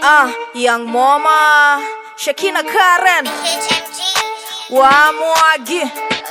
Ah, Young Mama, Shakina Karen, Wamwagi,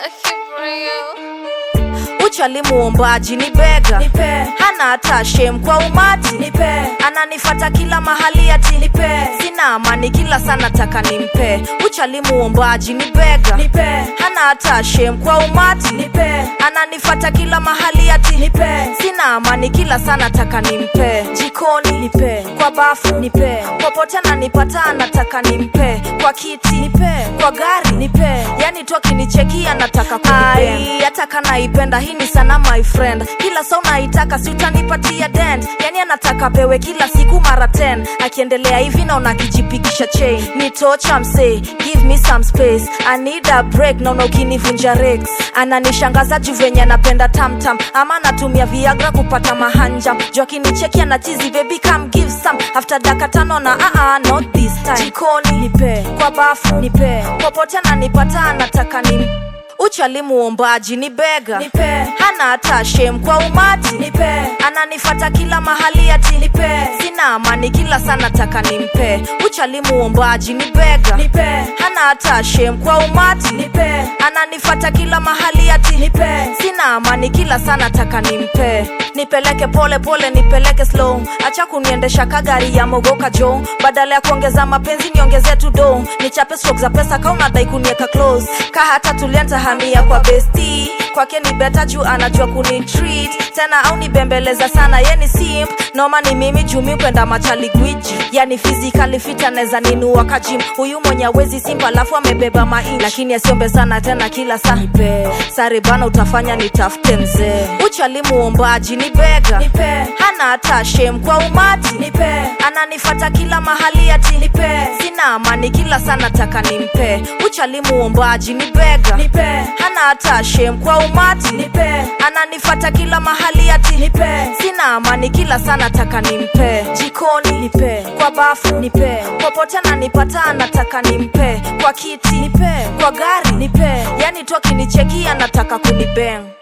Uchali muombaji ni bega, hana hata shem kwa umati, ananifata kila mahali ati sina amani kila sana taka nimpe. Uchali muombaji ni bega, hana hata shem kwa umati, ananifata kila mahali ati sina amani kila sana taka nimpe. Jikoni nipe, kwa bafu nipe, popote ananipata anataka nimpe, kwa kiti nipe, kwa gari nipe, yani tu akinichekia nataka kunipea. hata kanaipenda hii ni sana my friend, kila saa unaitaka si utanipatia dent, yani anataka pewe kila siku mara 10 akiendelea hivi naona akijipigisha chain nitocha msee give me some space I need a break naona ukinivunja rex ananishangaza juu venye anapenda tamtam ama anatumia viagra kupata mahanjam juu akinicheki anachizi baby come give some after daka tano na uh -uh, not this time jikoni nipe kwa bafu nipe popote ananipata anataka ni uchali muombaji ni bega hana hata shem kwa umati ananifata kila mahali ati sina amani kila sana taka nimpe uchali muombaji ni bega hana hata shem kwa umati ananifata kila mahali ati sina amani kila sana taka nimpe nipeleke pole pole nipeleke slow acha kuniendesha kagari ya mogoka jo badala ya kuongeza mapenzi niongeze tu do nichape stroke za pesa ka unadai kunieka close ka hata tulianza hamia kwa besti kwake ni beta juu anajua kuni treat tena au nibembeleza sana ye ni simp noma ni mimi jumi kwenda machali gwiji yani physically fit anaweza ninua kajim huyu mwenye awezi simp alafu amebeba main lakini asiombe sana tena kila saa sare bana utafanya nitafute mzee uchali muombaji ni bega hana hata shem kwa umati ananifata kila mahali ati sina amani kila sana taka nimpe uchali muombaji ni bega hana hata shem kwa umati ananifata kila mahali ati sina amani kila sana taka nimpe jikoni nipe kwa bafu nipe popote ananipata anataka nimpe kwa kiti nipe kwa gari nipe yani tu akinichekia nataka kunibeng